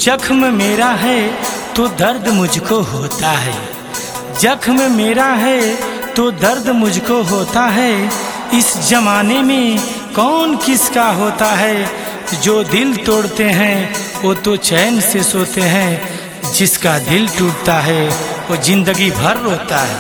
जख्म मेरा है तो दर्द मुझको होता है जख्म मेरा है तो दर्द मुझको होता है इस जमाने में कौन किसका होता है जो दिल तोड़ते हैं वो तो चैन से सोते हैं जिसका दिल टूटता है वो जिंदगी भर रोता है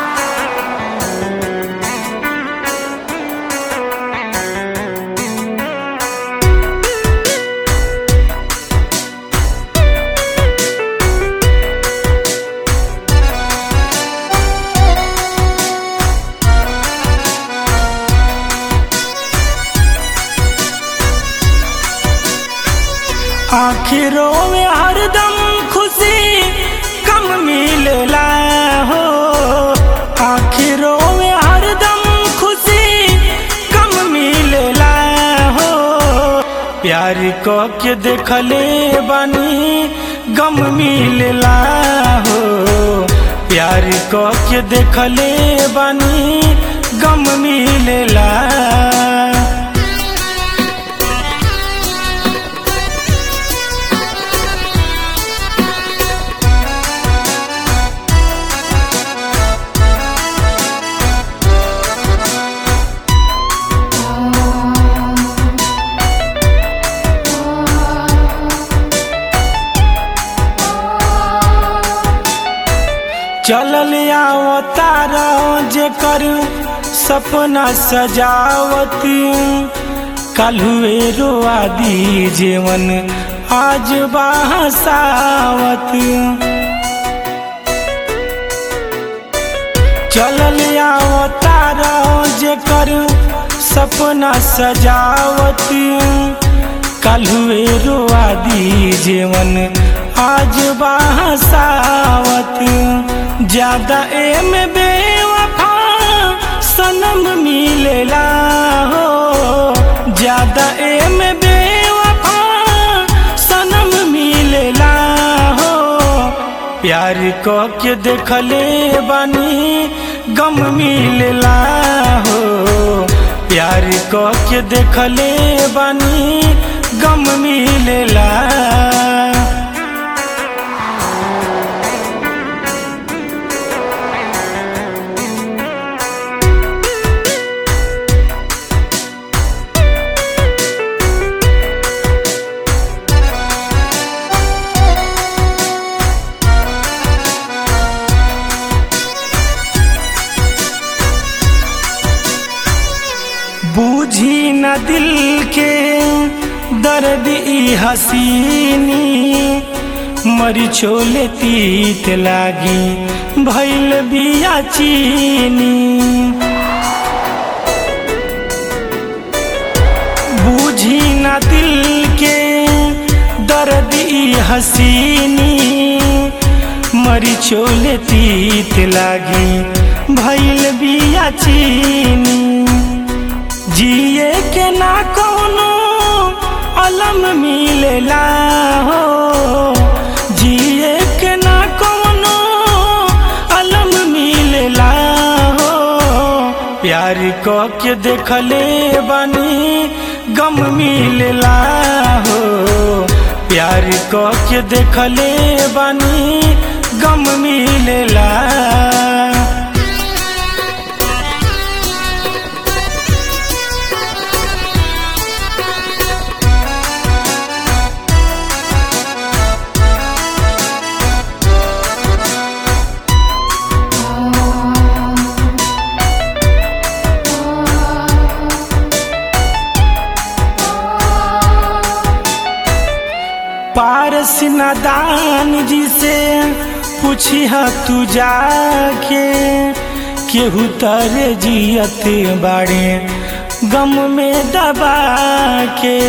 आखिरों में हरदम खुशी कम मिलला हो आखिरों में हरदम खुशी कम मिलला हो प्यार को के देखले बानी गम मिलला हो प्यार को के देखले बानी गम मिलला चलल अवतार जे कर सपना सजावती कलुए रोआ दी जीवन आज बहसावत चलल अवतार जे कर सपना सजावती कलुए रोआ दी जीवन आज बहसावत ज्यादा एम बेवफा सनम मिलेला हो ज्यादा एम बेवफा सनम मिलेला हो प्यार को के देखले बानी गम मिलेला हो प्यार को के देखले बानी गम मिलेला बूझी न दिल के दर्द ई हसीनी मरी छोले तीत लागी भैल बिया चीनी बूझी न दिल के दर्द ई हसीनी मरी छोले तीत लागी भैल बिया चीनी जिए के ना कोनो अलम मिलेला हो जिए के ना कोनो अलम मिलेला हो प्यार को के देखले बानी गम मिलेला हो प्यार को के देखले बानी गम मिलेला पारस नादान जी से पूछी तू जाके केहू तरे जियत बाड़े गम में दबा के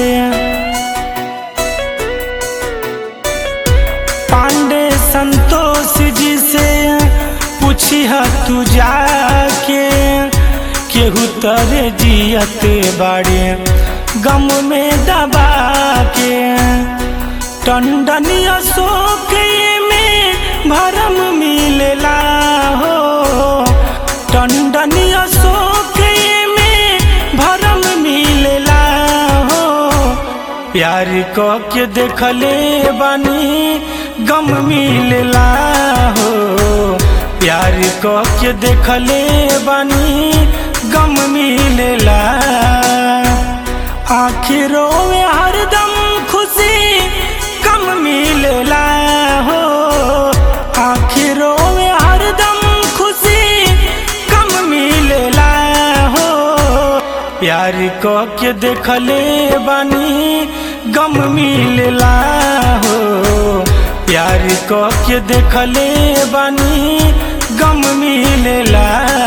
पांडे संतोष जी से पूछी तू जाके केहू तरे जियत बाड़े गम में दबा के टंडनी अशोक में भरम मिलेला हो टंडनी अशोक में भरम मिलेला हो प्यार क के देखले बानी गम मिलेला हो प्यार क के देखले बानी गम मिलेला आखिरों में हरदम खुशी कम मिलेला हो आखिरों में हरदम खुशी कम मिलेला हो प्यार क के देखले बानी गम मिलेला हो प्यार क के देखले बानी गम मिलेला